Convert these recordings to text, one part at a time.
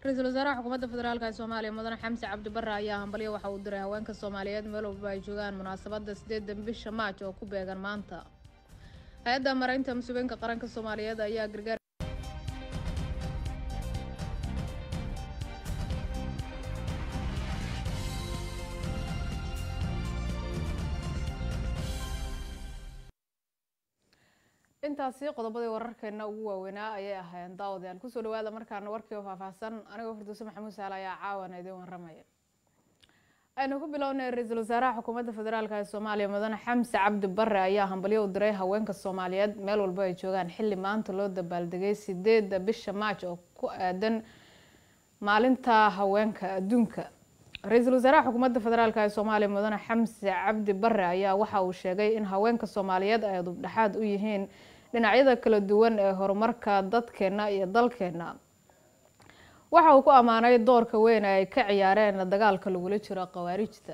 ra-iisul wasaaraha xukuumadda federaalk ee soomaaliya mudane xamse cabdi barre ayaa hambalyo waxa uu diray haweenka soomaaliyeed meel walba ay joogaan munaasabadda sideedan bisha maaj oo ku beegan maanta hay-adda mareynta mas-uuliyinka qaranka soomaaliyeed ayaa gargaar intaasi qodobadii wararkeena ugu waaweynaa ayay ahaayeen daawadayaal kusoo dhawaada markaana warkii oo faahfaahsan anigoo farduuse maxamuud saale ayaa caawana idiin waramaya aynu ku bilownay ra-iisul wasaaraha xukuumadda federaalk ee soomaaliya mudane xamse cabdi barre ayaa hambalyo u diray haweenka soomaaliyeed meel walba ay joogaan xilli maanta loo dabaaldegay sideeda bisha maaj oo ku aadan maalinta haweenka adduunka ra-iisul wasaaraha xukuumadda federaalk ee soomaaliya mudane xamse cabdi barre ayaa waxa uu sheegay in haweenka soomaaliyeed ay dubdhexaad u yihiin dhinacyada kala duwan ee horumarka dadkeena iyo dalkeena waxa uu ku ammaanay doorka weyn ee ay ka ciyaareen dagaalka lagula jiro khawaarijta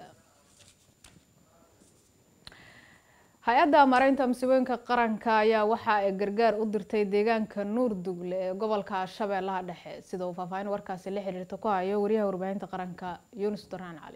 hay-adda mareynta masiibooyinka qaranka ayaa waxa ay gargaar u dirtay deegaanka nuur dugle ee gobolka shabeellaha dhexe sida uu faahfaahin warkaasi la xiriirta ku hayo wariyaha warbaahinta qaranka yuunus duraan cali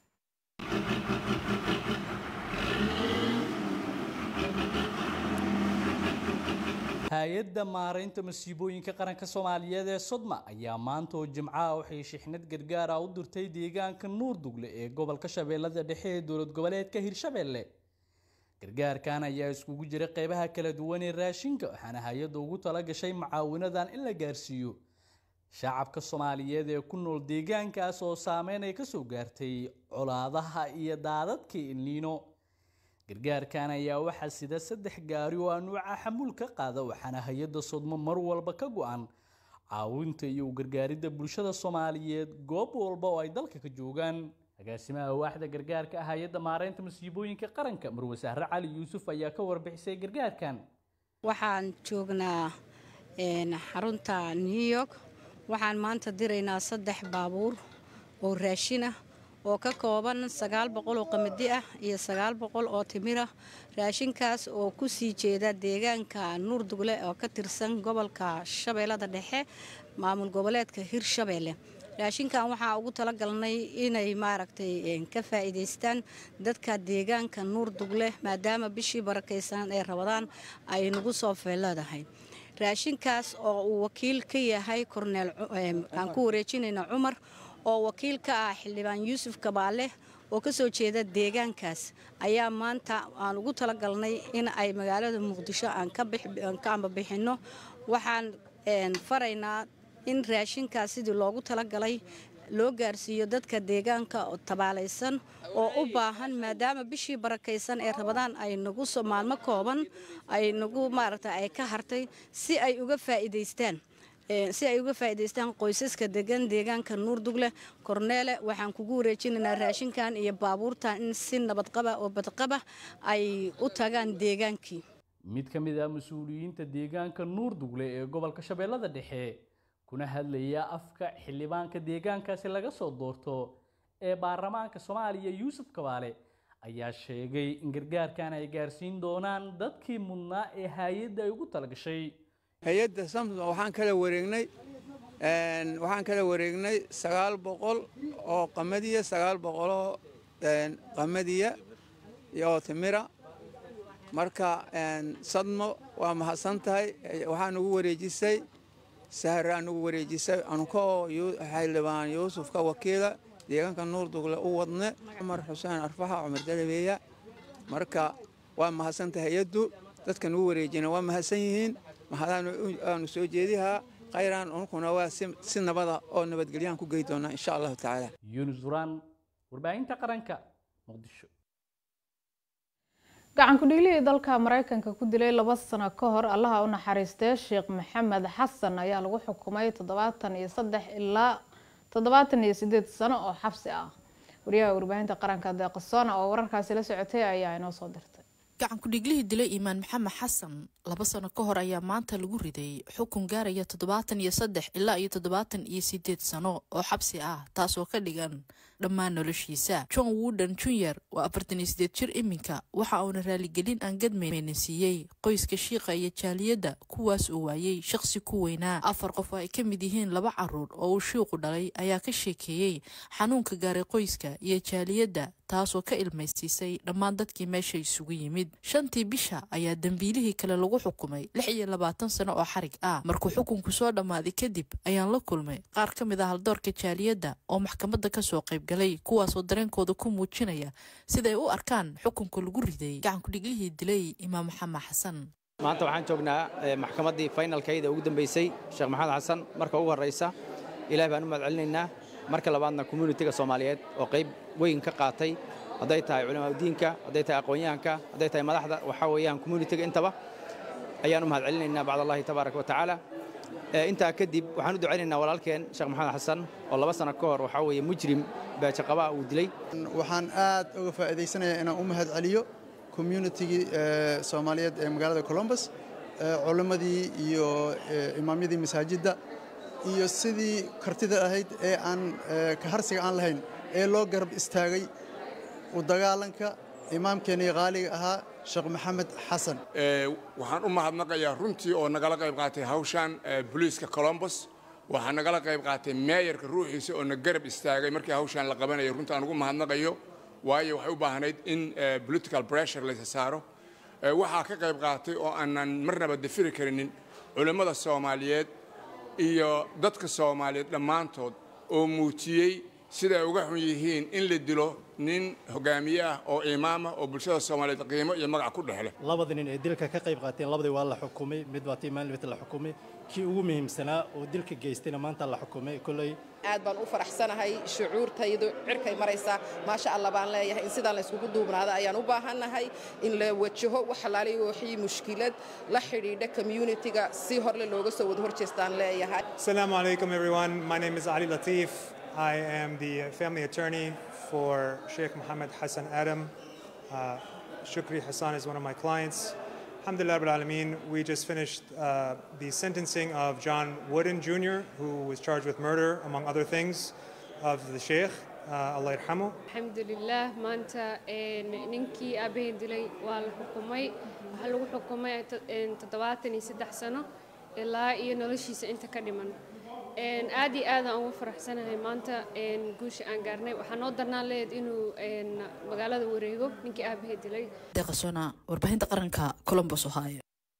hay-adda maaraynta masiibooyinka qaranka soomaaliyeed ee sodma ayaa maanta oo jimcaha waxay shixnad gargaar ah u dirtay deegaanka nuur dugle ee gobolka shabeellada dhexe ee dowlad goboleedka hirshabeelle gargaarkan ayaa iskugu jira qeybaha kala duwan ee raashinka waxaana hay-adda ugu tala gashay mucaawinadan in la gaarsiiyo shacabka soomaaliyeed ee ku nool deegaankaas oo saameyn ay kasoo gaartay colaadaha iyo daadadkii ilniino gargaarkan ayaa waxaa sida saddex gaari oo anuuca xamuul ka qaada waxaana hay-adda sodmo mar walba ka go-an caawinta iyo gargaaridda bulshada soomaaliyeed goob walba oo ay dalka ka joogaan agaasimaha waaxda gargaarka ah hay-adda maareynta masiibooyinka qaranka marwasaare cali yuusuf ayaa ka warbixisay gargaarkan waxaan joognaa xarunta new york waxaan maanta diraynaa saddex baabuur oo raashin ah oo ka kooban sagaal boqol oo qamadi ah iyo sagaal boqol oo timir ah raashinkaas oo ku sii jeeda deegaanka nuur dugle oo ka tirsan gobolka shabeellada dhexe maamul goboleedka hirshabeelle raashinkan waxaa ugu talagalnay inay maaragtay ka faa'iidaystaan dadka deegaanka nuur dugle maadaama bishii barakaysan ee rabadaan ay nagu soo feeladahay raashinkaas oo uu wakiil ka yahay korneel aan ku wareejinayna cumar oo wakiil ka ah xildhibaan yuusuf kabaale oo ka soo jeeda deegaankaas ayaa maanta aan ugu talagalnay in ay magaalada muqdisho aan ka ambabixinno waxaan faraynaa in raashinkaas sidii loogu talagalay loo gaarsiiyo dadka deegaanka oo tabaalaysan oo u baahan maadaama bishii barakaysan ee rabadaan ay nagu maalmo kooban ay nagu maaragta ay ka hartay si ay uga faa'iidaystaan si ay uga faa'iidaystaan qoysaska degan deegaanka nuur dugle korneele waxaan kugu wareejinaynaa raashinkan iyo baabuurtan in si nabadqaba oo badqaba ay u tagaan deegaankii mid ka mid ah mas-uuliyiinta deegaanka nuur dugle ee gobolka shabeellada dhexe kuna hadlaya afka xildhibaanka deegaankaasi laga soo doorto ee baarlamaanka soomaaliya yuusuf kabaale ayaa sheegay in gargaarkan ay gaarsiin doonaan dadkii mudnaa ee hay-adda ay ugu talagashay hay-adda samsom waxaan kala wareegnay waxaan kala wareegnay sagaal boqol oo qamadiya sagaal boqoloo qamadiya iyo timira marka sadmo waa mahadsan tahay waxaa nugu wareejisay sahraa nugu wareejisay ankoo xildhibaan yuusufka wakiila deegaanka nuur dugle u wadne cumar xuseen arfaxa cumar dalabeeya marka waa mahadsan tahay hay-addu dadka nugu wareejina waa mahadsan yihiin mahadaanu soo jeedihaa khayraan unkuna waa si nabada oo nabadgelyahan ku gey doonaa insha allahu tacaala yuunus duraan warbaahinta qaranka muqdisho gacan ku-dhiilihii dalka maraykanka ku dilay laba sano ka hor allaha u naxariistee sheekh maxamed xasan ayaa lagu xukumay toddobaatan iyo saddex ilaa toddobaatan iyo sideed sano oo xabsi ah wariyaha warbaahinta qaranka deeqasoona oo wararkaasi la socotay ayaa inoo soo dirtay gacan ku-dhiiglihii dilay iimaan maxamed xasan laba sano ka hor ayaa maanta lagu riday xukun gaaraya toddobaatan iyo saddex ilaa iyo toddobaatan iyo sideed sano oo xabsi ah taasoo ka dhigan dhammaan noloshiisa john wooden junior waa afartan iyo sideed jir iminka waxa uuna raaligelin aan gadmayna siiyey qoyska shiiqa iyo jaaliyadda kuwaas uu waayey shaqsi ku weynaa afar qof oo ay ka mid yihiin laba caruur oo uu shiiqu dhalay ayaa ka sheekeeyey xanuunka gaaray qoyska iyo jaaliyadda taasoo ka ilmaysiisay dhammaan dadkii meesha isugu yimid shantii bisha ayaa dembiilihii kale lagu xukumay lix iyo labaatan sano oo xarig ah markuu xukunku soo dhammaaday kadib ayaan la kulmay qaar ka mid ah haldoorka jaaliyadda oo maxkamadda kasoo qaybgalay kuwaasoo dareenkooda ku muujinaya siday u arkaan xukunka lagu riday gacankudhiglihii dilay imaam maxamed xasan maanta waxaan joognaa maxkamaddii faynalkayda ugu dambaysay sheekh maxamed xasan marka ugu horraysa ilaah baan u mahad celinaynaa marka labaadna communitiga soomaaliyeed oo qayb weyn ka qaatay hadday tahay culamaadudiinka hadday tahay aqoon-yahanka hadday tahay madaxda waxaa weeyaan communitiga intaba ayaan u mahad celinaynaa bacd allahi tabaaraka wa tacaala intaa kadib waxaan u ducaynaynaa walaalkeen sheekh maxamed xasan oo laba sano ka hor waxaa weeye mujrim baajaqabaa uu dilay waxaan aad uga faa'iidaysanayaa inaan u mahad celiyo communitigii soomaaliyeed ee magaalada colombus culimmadii iyo imaamyadii masaajidda iyo sidii kartida ahayd ee aan kaharsiga aan lahayn ee loo garab istaagay u dagaalanka imaamkeenii qaaliga ahaa sheekh maxamed xasan waxaan u mahadnaqayaa runtii oo nagala qayb qaatay hawshan booliiska colombos waxaa nagala qayb qaatay meeyarka ruuxiisa oo na garab istaagay markii hawshan la qabanayo runtii aan ugu mahadnaqayo waayo waxay u baahnayd in political pressure laysa saaro waxaa ka qayb qaatay oo aanan marnaba dafiri karinin culimmada soomaaliyeed iyo dadka soomaaliyeed dhammaantood oo muujiyey siday uga xun yihiin in la dilo nin hogaamiye ah oo imaama oo bulshada soomaaliyeed qiimo iyo magac ku dhexleh labada nin ee dilka ka qayb qaateen labadii waa la xukumay mid waa tii maalin la xukumay kii ugu muhiimsanaa oo dilka geystayna maanta la xukumay kolley aad baan u faraxsanahay shucuurtaydu cirkay maraysaa maasha allah baan leeyahay in sidaan la yskugu duubnaada ayaan u baahannahay in la wajaho wax alaaliy wixii mushkilad la xidhiidha communitiga si horle looga soo wada horjeestaan leeyahay Assalamu alaikum everyone. My name is Ali Latif. I am the family attorney for Sheikh Mohammed Hassan Adam. Uh, Shukri Hassan is one of my clients. Alhamdulillah Rabbil Alameen, we just finished uh, the sentencing of John Wooden Jr., who was charged with murder, among other things, of the Sheikh. Uh, Allah yarhamu. alxamdulilah maanta ninkii aabaheen dilay waa la xukumay waxaa lagu xukumay toddobaatan iyo saddex sano ilaa iyo noloshiisa inta ka dhiman aad iyo aadaan ugu faraxsanahay maanta guusha aan gaarnay waxaa noo darnaan leed inuu magaalada wareego ninkii aabahee dilay deeqasona warbaahinta qaranka colombos ohio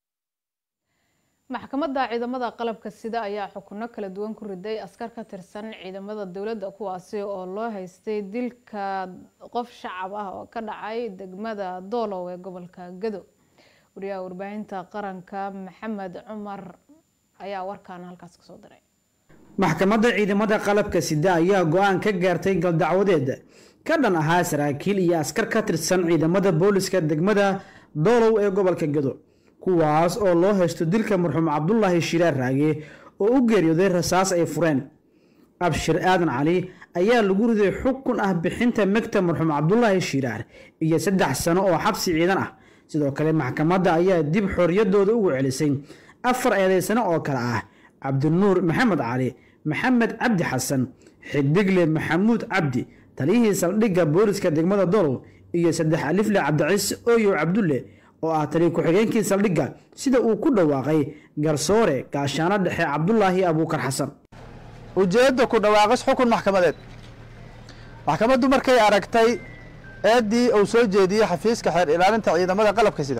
maxkamadda ciidamada qalabka sida ayaa xukuno kala duwan ku riday askar ka tirsan ciidamada dowladda kuwaasi oo loo haystay dilka qof shacab ah oo ka dhacay degmada doolow ee gobolka gado wariyaha warbaahinta qaranka maxamed cumar ayaa warkaana halkaas kasoo diray maxkamadda ciidamada qalabka sida ayaa go-aan ka gaartay galdacwadeed ka dhan ahaa saraakiil iyo askar ka tirsan ciidamada booliska degmada doolow ee gobolka gado kuwaas oo loo haysto dilka marxuum cabdulaahi shiraar raage oo u geeriyooday rasaas ay fureen abshir aadan cali ayaa lagu riday xukun ah bixinta megta marxuum cabdulaahi shiraar iyo saddex sano oo xabsi ciidan ah sidoo kale maxkamadda ayaa dib xoriyadooda ugu celisay afar eedaysano oo kale ah cabdinuur maxamed cali maxamed cabdi xasan xidigle maxamuud cabdi taliyihii saldhigga booliska degmada dolow iyo saddex alifle cabdiciise ooyow cabdulle oo ah taliya ku-xigeenkii saldhigga sida uu ku dhawaaqay garsoore gaashaano dhexe cabdulaahi abuukar xasan ujeedda ku dhawaaqis xukun maxkamadeed maxkamaddu markay aragtay eeddii uu soo jeediyey xafiiska xeer ilaalinta ciidamada qalabka sida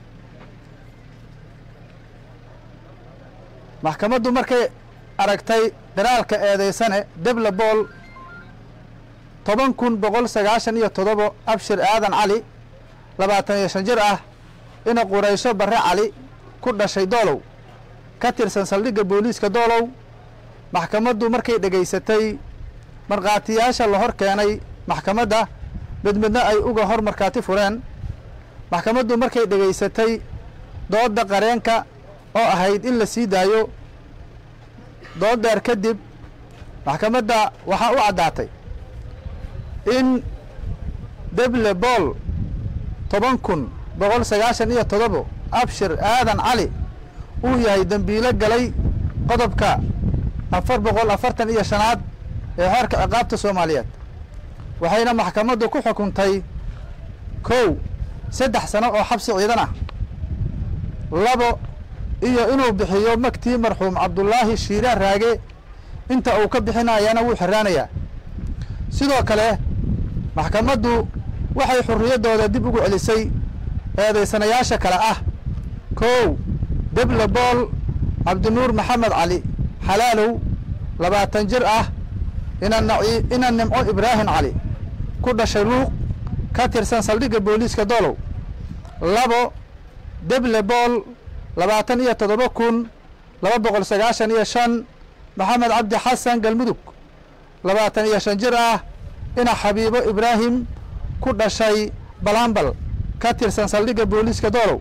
maxkamaddu markay aragtay qiraalka eedaysane deble bool toban kun boqol sagaashan iyo toddobo abshir aadan cali labaatan iyo shan jir ah ina quraysho barre cali ku dhashay doolow ka tirsan saldhigga booliiska doolow maxkamaddu markay dhegaysatay markhaatiyaasha la hor keenay maxkamadda mid midna ay uga hor markhaati fureen maxkamaddu markay dhegaysatay doodda qareenka oo ahayd in la sii daayo dood dheer kadib maxkamadda waxaa u caddaatay in deble bool toban kun boqol sagaashan iyo toddobo abshir aadan cali uu yahay dembiilo galay qodobka afar boqol afartan iyo shanaad ee xeerka ciqaabta soomaaliyeed waxayna maxkamaddu ku xukuntay kow saddex sano oo xabsi ciidan ah labo iyo inuu bixiyo magtii marxuum cabdulaahi shiiraan raage inta uu ka bixinayana wuu xiraanayaa sidoo kale maxkamaddu waxay xurriyaddooda dib ugu celisay eedaysanayaasha kale ah kow deble bool cabdinuur maxamed cali xalaalow labaatan jir ah ina nimco ibraahim cali ku dhashay luuq ka tirsan saldhigga booliiska doolow labo deble bool labaatan iyo toddoba kun laba boqol sagaashan iyo shan maxamed cabdi xasan galmudug labaatan iyo shan jir ah ina xabiibo ibraahim ku dhashay balambal ka tirsan saldhigga booliiska doolow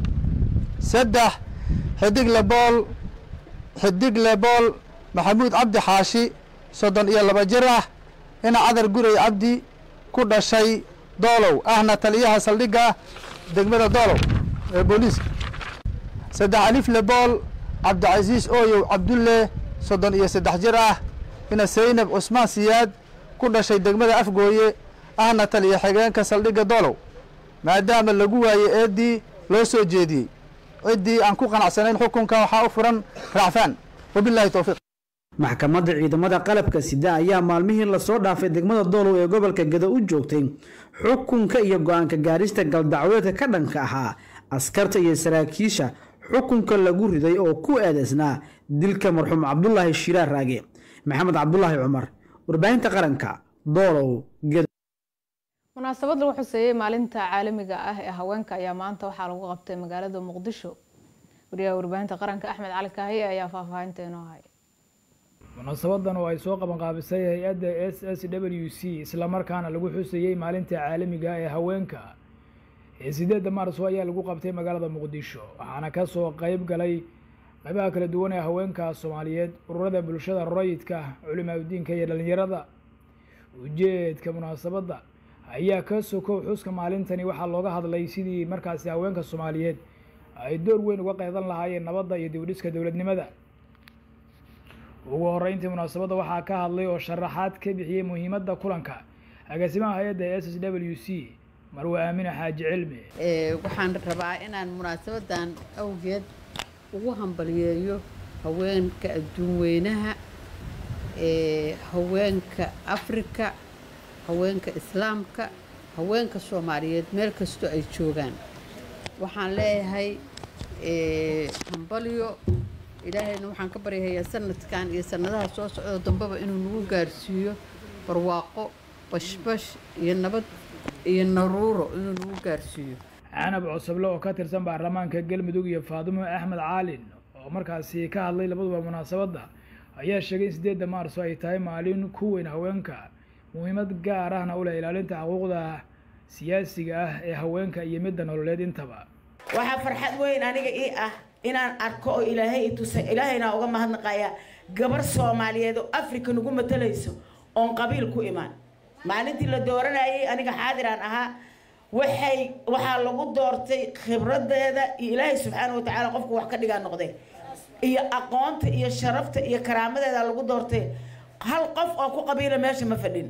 saddex xidigle bool xidigle bool maxamuud cabdi xaashi soddon iyo laba jir ah ina cadar gurey cabdi ku dhashay doolow ahna taliyaha saldhigga degmada doolow ee booliiska saddex alifle bool cabdicasiis ooyow cabdulle soddon iyo saddex jir ah ina saynab cusmaan siyaad ku dhashay degmada afgooye ahna taliya xigeenka saldhigga doolow maadaama lagu waayey eeddii loo soo jeediyey ciddii aan ku qanacsanayn xukunka waxaa u furan raacfaan wabilahi towfiiq maxkamadda ciidamada qalabka sida ayaa maalmihii lasoo dhaafay degmada doolow ee gobolka gado u joogtay xukunka iyo go-aanka gaarista galdacweedka ka dhanka ahaa askarta iyo saraakiisha xukunka lagu riday oo ku eedeysnaa dilka marxuum cabdulaahi shiiraar raage maxamed cabdulaahi cumar warbaahinta qaranka doolow gado munaasabad lagu xuseeyey maalinta caalamiga ah ee haweenka ayaa maanta waxaa lagu qabtay magaalada muqdisho wariyaha warbaahinta qaranka axmed cali kaahiye ayaa faahfaahinta inoo hay munaasabadan oo ay soo qabanqaabisay hay-adda s s w c islamarkaana lagu xusayey maalinta caalamiga ee haweenka ee sideedda maarso ayaa lagu qabtay magaalada muqdisho waxaana kasoo qeyb galay qeybaha kala duwan ee haweenka soomaaliyeed ururada bulshada rayidka culimaadudiinka iyo dhalinyarada ujeedka munaasabadda ayaa ka sokow xuska maalintani waxaa looga hadlay sidii markaasi haweenka soomaaliyeed ay door weyn uga qeydan lahaayeen nabadda iyo dibdhiska dowladnimada ugu horeyntii munaasabadda waxaa ka hadlay oo sharaxaad ka bixiyey muhiimadda kulanka agaasimaha hay-adda s s w c marwe aamine xaaji cilmi waxaan rabaa inaan munaasabadan awgeed ugu hambaliyeeyo haweenka adduun weynaha haweenka afrika haweenka islaamka haweenka soomaaliyeed meel kastoo ay joogaan waxaan leeyahay hambalyo ilaahayna waxaan ka baryahayaa sanadkan iyo sanadaha soo socdo dambeba inuu nagu gaarsiiyo barwaaqo bashbash iyo nabad iyo naruuro inuu nagu gaarsiiyo canab cusable oo ka tirsan baarlamaanka galmudug iyo faadimo axmed caalin oo markaasi ka hadlay labaduba munaasabadda ayaa sheegay in sideedda maarso ay tahay maalin ku weyn haweenka muhiimad gaar ahna u leh ilaalinta xuquuqda siyaasiga ah ee haweenka iyo midda nololeed intaba waxaa farxad weyn aniga ii ah inaan arko oo ilaahay i tusay ilaahayna uga mahadnaqaya gabar soomaaliyeed oo afrika nagu matalayso oon qabiil ku imaan maalintii la dooranayay aniga xaadiraan ahaa waxay waxaa lagu doortay khibradeeda iyo ilaahay subxaana wa tacaala qofku wax ka dhigaa noqday iyo aqoonta iyo sharafta iyo karaamadeeda lagu doortay hal qof oo ku qabiila meesha ma fadhin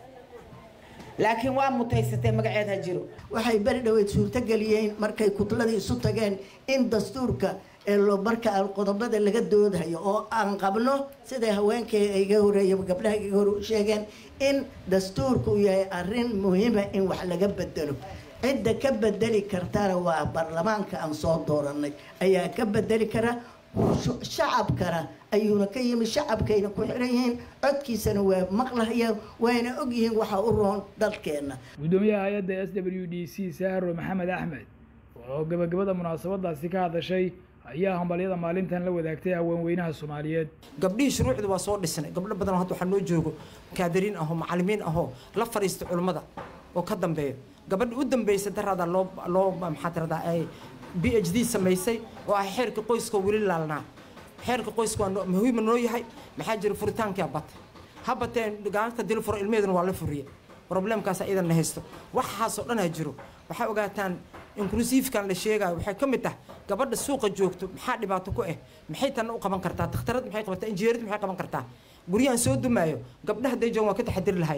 laakiin waa mutaysatee magaceed ha jiro waxay beri dhoweyd suurtogeliyeen markay kutladii isu tageen in dastuurka ee loo marka qodobada laga doodayo oo aan qabno siday haweenkay iga horeeya gabdhaha iga hore u sheegeen in dastuurku uu yahay arrin muhiima in wax laga bedelo cidda ka bedeli kartana waa baarlamaanka aan soo dooranay ayaa ka bedeli kara shacabkana ayuuna ka yimi shacabkayna ku xiran yihiin codkiisana waa maqlahayaan waana ogyihiin waxa u roon dalkeenna gudoomiyaha hay-adda s w d c sahro maxamed axmed oo gabagabada munaasabadaasi ka hadashay ayaa hambalyada maalintan la wadaagtay haweenweynaha soomaaliyeed gabdhihii shuruucda waa soo dhisnay gabdho badan oo hadda waxaa noo joogo kaadiriin ahoo macalimiin ahoo la fadhiista culimmada oo ka dambeeya gabadha u dambeysay daraada loo loo maxaa tiradaa ay b h d samaysay oo ah xeerka qoyska weli laalnaa xeerka qoyska waa muhiima noo yahay maxaa jira furitaankia batay ha bateen gacanta dil furo ilmeheeduna waa la furiye problemkaas iyadan na haysto waxaasoo dhan ha jiro waxaa ogaataan inclusivekan la sheegayo waxay ka mid tahay gabadha suuqa joogto maxaa dhibaato ku ah maxay tanna u qaban kartaa dakhtarad maxay qabataa injineerid maxay qaban kartaa guryahan soo dumaayo gabdhaha day joogan waa ka taxadiri lahayeen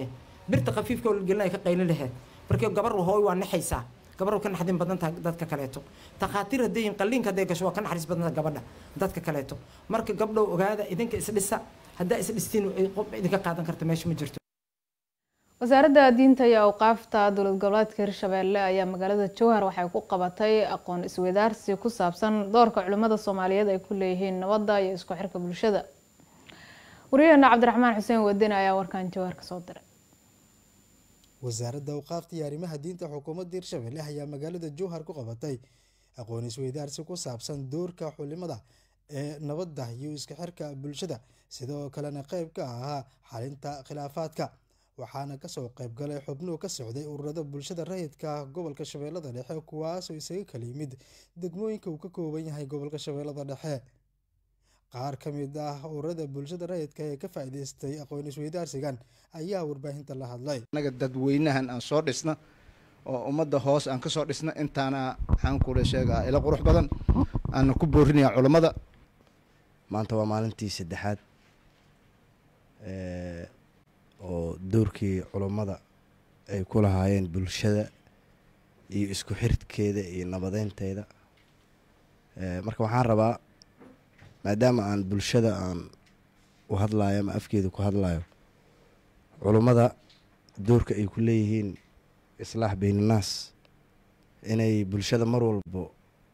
birta khafiifka oo la gelinaya ka qayli laheed markii gabar hooy waa naxaysaa gabar ka naxdin badan tahay dadka kaleeto takhaatiir hadday yihiin qalliinka hadday gasho waa ka naxariis badan tahay gabadha dadka kaleeto marka gabdhow ogaada idinka isdhisa haddaa isdhistiin qof idinka qaadan karta meesha ma jirto wasaaradda diinta iyo awqaafta dowlad goboleedka hirshabeelle ayaa magaalada jowhar waxay ku qabatay aqoon isweydaarsi ku saabsan doorka culimmada soomaaliyeed ay ku leeyihiin nabadda iyo isku xirka bulshada waryaheena cabdiraxmaan xuseen wadine ayaa warkan jowhar kasoo diray wasaaradda awqaafta iyo arrimaha diinta xukuumadda hirshabelle ayaa magaalada jowhar ku qabatay aqoon isweydaarsi ku saabsan doorka xulimada ee nabadda iyo isku xirka bulshada sidoo kalena qeyb ka ahaa xalinta khilaafaadka waxaana kasoo qeybgalay xubnuhu ka socday ururada bulshada rayidka gobolka shabeellada dhexe kuwaasoo isaga kala yimid degmooyinka uu ka kooban yahay gobolka shabeellada dhexe qaar ka mid ah ururada bulshada rayidka ee ka faa-iideystay aqoon isweydaarsigan ayaa warbaahinta la hadlay anaga dadweynahan aan soo dhisna oo ummadda hoos aan kasoo dhisna intaana waxaan kula sheegaa ila qurux badan aana ku boorinayaa culammada maanta waa maalintii saddexaad oo doorkii culummada ay ku lahaayeen bulshada iyo isku xirkeeda iyo nabadeynteeda marka waxaan rabaa maadaama aan bulshada aan u hadlayo ama afkeeda ku hadlayo culummada doorka ay ku leeyihiin islaax baynannaas inay bulshada mar walbo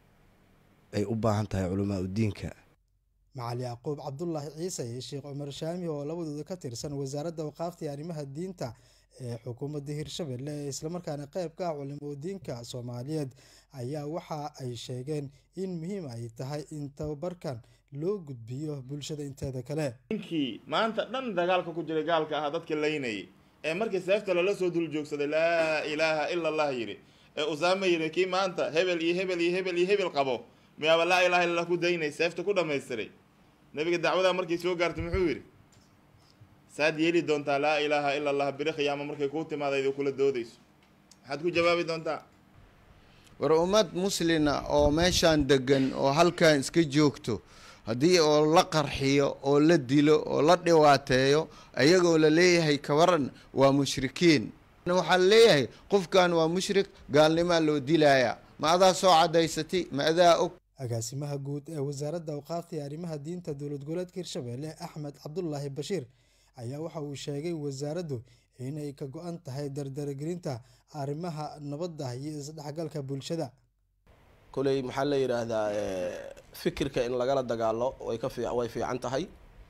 ay u baahan tahay culamaa udiinka macali yacquub cabdulaahi ciise iyo sheekh cumar shaami oo labadooda ka tirsan wasaaradda awqaafta iyo arrimaha diinta ee xukuumadda hirshabelle ee islamarkaana qeyb ka ah culimo diinka soomaaliyeed ayaa waxa ay sheegeen in muhiim ay tahay in tababarkan loo gudbiyo bulshada inteeda kale ninkii maanta dhan dagaalka ku jiray gaalka ahaa dadka laynayay ee markii seefta lala soo dul joogsaday laa ilaaha ila allah yidhi ee usaama yidhi kii maanta hebel iyo hebel iyo hebel iyo hebel qabo miyaaba laa ilaha illallah ku daynay seefta ku dhammaystiray nabiga dacwadaa markay soo gaartay muxuu yidhi saad yeeli doontaa laa ilaaha ila allah biri khiyaamo markay kuu timaadaydo kula doodayso maxaad ku jawaabi doontaa war ummad muslina oo meeshaan degan oo halkan iska joogto haddii oo la qarxiyo oo la dilo oo la dhibaateeyo ayagoo la leeyahay kabaran waa mushrikiin waxaa leeyahay qofkan waa mushrik gaalnimaa loo dilayaa ma adaa soo cadaysatay ma adaa og agaasimaha guud ee wasaaradda awqaafta iyo arrimaha diinta dowlad goboleedka hirshabelle axmed cabdulaahi bashiir ayaa waxa uu sheegay wasaaraddu inay ka go-an tahay dardaragelinta arrimaha nabadda iyo isdhexgalka bulshada koley maxaa la yidhaahdaa fikirka in lagala dagaalo way ka fiic way fiican tahay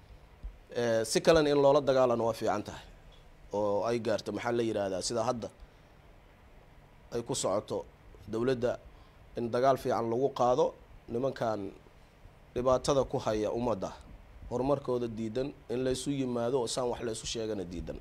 si kalena in loola dagaalano waa fiican tahay oo ay gaarto maxaa la yidhaahdaa sida hadda ay ku socoto dowladda in dagaal fiican lagu qaado nimankan dhibaatada ku haya ummadda horumarkooda diidan in laysu yimaado oo saan wax laysu sheegana diidan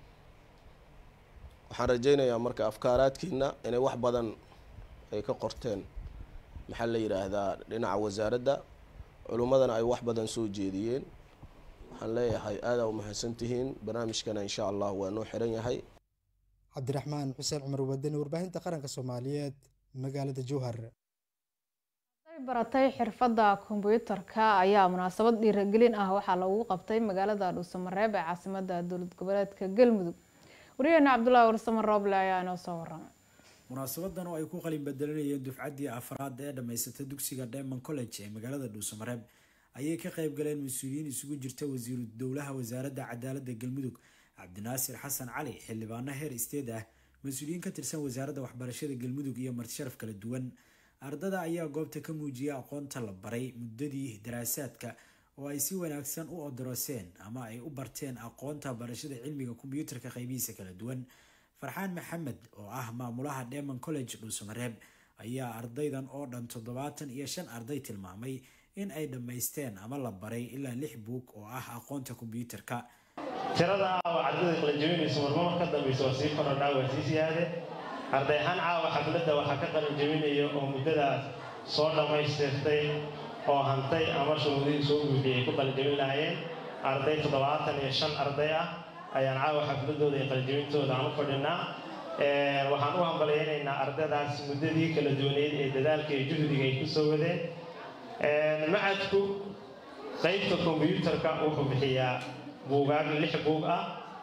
waxaan rajaynayaa marka afkaaraadkiina inay wax badan ay ka qorteen maxaa la yidhaahdaa dhinaca wasaaradda culummadana ay wax badan soo jeediyeen waxaan leeyahay aadaa u mahadsantihiin barnaamijkana insha allah waa noo xiran yahay cabdiraxmaan xuseen cumar wadani warbaahinta qaranka soomaaliyeed magaalada jowhar baratay xirfadda kombyuutarka ayaa munaasabad dhiiragelin ah waxaa lagu qabtay magaalada dhuusamareeb ee caasimada dowlad goboleedka galmudug wariyaheena cabdulaahi warsamo rooble ayaa inoo soo waramay munaasabadan oo ay ku qalin bedelanayeen dufcaddii afraad ee dhammaysata dugsiga diamond college ee magaalada dhuusamareeb ayay ka qayb galeen mas-uuliyiin isugu jirta wasiiru dowlaha wasaaradda cadaaladda galmudug cabdinaasir xasan cali xildhibaano heer isteed ah mas-uuliyiin ka tirsan wasaaradda waxbarashada galmudug iyo martisharaf kala duwan ardada ayaa goobta ka muujiyay aqoonta la baray muddadii daraasaadka oo ay si wanaagsan u odoroseen ama ay u barteen aqoonta barashada cilmiga kombyuutarka qaybihiisa kala duwan farxaan maxamed oo ah maamulaha demon college dhuusamareeb ayaa ardaydan oo dhan toddobaatan iyo shan arday tilmaamay in ay dhammaysteen ama la baray ilaa lix buug oo ah aqoonta kombyuutarka tirada caawa ardayda qalinjabinaysa marmar ka dambaysa waa sii korodhaa waa sii siyaade arday ahaan caawa xafladda waxaa ka qalinjabinaya oo muddadaas soo dhammaystirtay oo hantay ama shuruudihii soo buuxiyey ay ku qalinjabin lahaayeen arday toddobaatan iyo shan arday ah ayaan caawa xafladooda iyo qalinjabintooda aan u fadhinaa waxaan u hambalyaynaynaa ardaydaas muddadii kala duwaneyd ee dadaalka iyo juhdiga ay ku soo wadeen macadku qaybta kombyuutarka wuxuu bixiyaa buugaag lix buug ah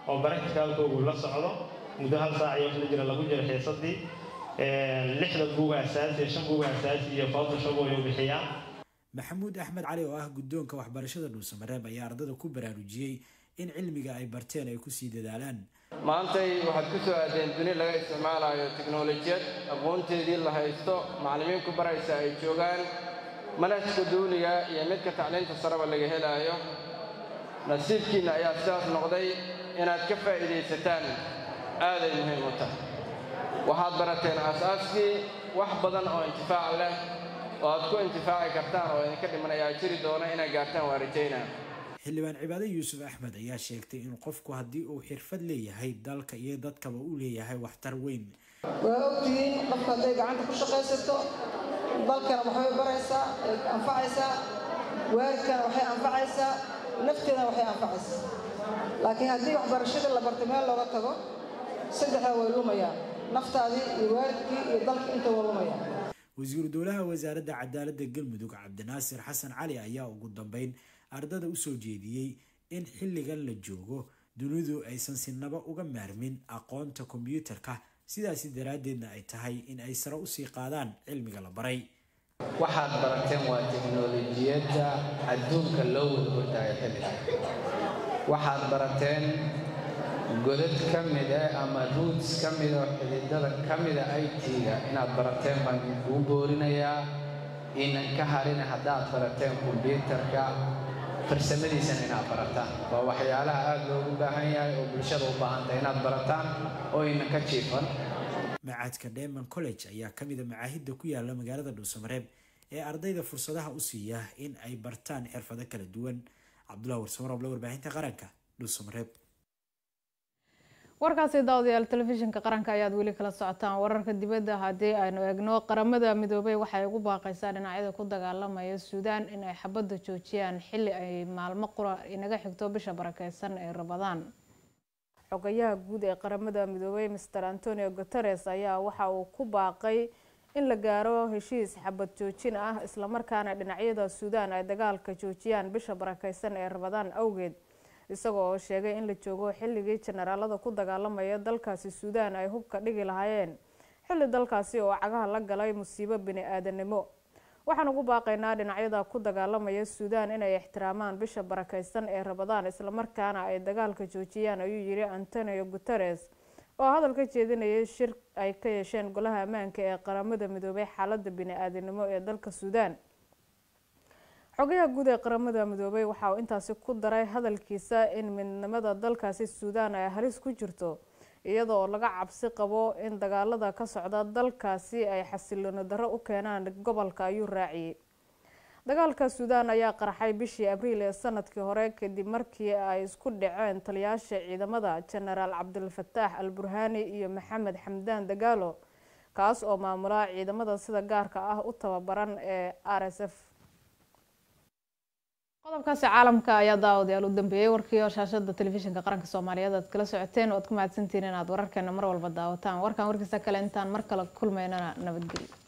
oo baracticalkoogu la socdo muddo hal saac iyo wax la jira lagu jiro xiisadii lixda buuga asaasi shan buuga asaasi iyo photoshop ayuu bixiyaa maxamuud axmed cali oo ah guddoonka waxbarashada dhuusamareeb ayaa ardada ku baraarujiyey in cilmiga ay barteen ay kusii dadaalaan maantay waxaad ku soo aadeen duni laga isticmaalayo tiknolojiyad aqoonteedii la haysto macallimiin ku baraysa ay joogaan manhajka duuliga iyo midka tacliinta sareba laga helaayo nasiibkiinna ayaa sidaas noqday inaad ka faa'iidaysataan aaday muhiim u tahay waxaad barateen aasaaskii wax badan oo intifaac leh oo aad ku intifaaci kartaan oo idinka dhiman ayaa jiri doona inaad gaartaan waa rajaynaa xildhibaan cibaade yuusuf axmed ayaa sheegtay in qofku haddii uu xirfad leeyahay dalka iyo dadkaba uu leeyahay waxtar weyn waa ogtihiin qofka hadday gacanta ku shaqaysato dalkana waxbay baraysaa ay anfacaysaa waalidkana waxay anfacaysaa nafteedana waxay anfacaysaa laakiin haddii waxbarashadii la bartay meel looga tago saddexdaa way lumayaan naftaadii iyo waalidkii iyo dalka inta waa lumayaan wasiiru dowlaha wasaaradda cadaaladda galmudug cabdinaasir xasan cali ayaa ugu dambeyn ardada u soo jeediyey in xilligan la joogo dunidu aysan sinaba uga maarmin aqoonta kombiyuutarka sidaasi daraaddeedna ay tahay in ay sare usii qaadaan cilmiga la baray waxaad barateen waa teknolojiyadda adduunka loo wadwardaayo xilligan waxaad barateen godad ka mida ama ruuts ka mida oo xididada ka mida it-ga inaad barateen baan kuu boorinayaa inan ka harina haddaad barateen kombyuutarka farsamadiisana inaad barataan waa waxyaalaha aada loogu baahan yahay oo bulshada u baahantahay inaad barataan oo inan ka jiifan macadka deman college ayaa ka mid a macaahidda ku yaala magaalada dhuusamareeb ee ardayda fursadaha u siiya in ay bartaan xirfado kala duwan cabdullahi warsamarooble warbaahinta qaranka dhuusamareeb warkaasi daawadayaal telefishinka qaranka ayaad weli kala socotaan wararka dibadda haddii aynu eegno qaramada midoobay waxay ugu baaqaysaa dhinacyada ku dagaalamaya suudaan in ay xabadda joojiyaan xilli ay maalmo qura inaga xigto bisha barakeysan ee rabadaan xogayaha guud ee qaramada midoobay master antonio guteres ayaa waxa uu ku baaqay in la gaaro heshiis xabad joojin ah islamarkaana dhinacyada suudaan ay dagaalka joojiyaan bisha barakeysan ee rabadaan awgeed isagoo oo sheegay in la joogo xilligii jenaraalada ku dagaalamaya dalkaasi suudaan ay hubka dhigi lahaayeen xilli dalkaasi oo cagaha la galay musiibo bini-aadanimo waxaan ugu baaqaynaa dhinacyada ku dagaalamaya suudaan inay ixtiraamaan bisha barakeysan ee rabadaan islamarkaana ay dagaalka joojiyaan ayuu yiri antonio guteres oo hadal ka jeedinayay shir ay ka yeesheen golaha ammaanka ee qaramada midoobay xaalada bini-aadanimo ee dalka suudaan xogayaha guud ee qaramada midoobay waxa uu intaasi ku daray hadalkiisa in midnimada dalkaasi suudaan ay halis ku jirto iyada oo laga cabsi qabo in dagaalada ka socda dalkaasi ay xasilooni darro u keenaan gobolka ayuu raaciyey dagaalka suudaan ayaa qarxay bishii abriil ee sanadkii hore kadib markii ay isku dhaceen taliyaasha ciidamada jenaraal cabdilfataax al burhaani iyo maxamed xamdaan dagaalo kaas oo maamula ciidamada sida gaarka ah u tababaran ee r s f qodobkaasi caalamka ayaa daawadayaal u dambeeyey warkii oo shaashada telefishinka qaranka soomaaliyeed aad kala socoteen oo aad ku mahadsantihiin inaad wararkeena mar walba daawataan warkan warkiisa kale intaan mar kale kulmaynana nabadgelyo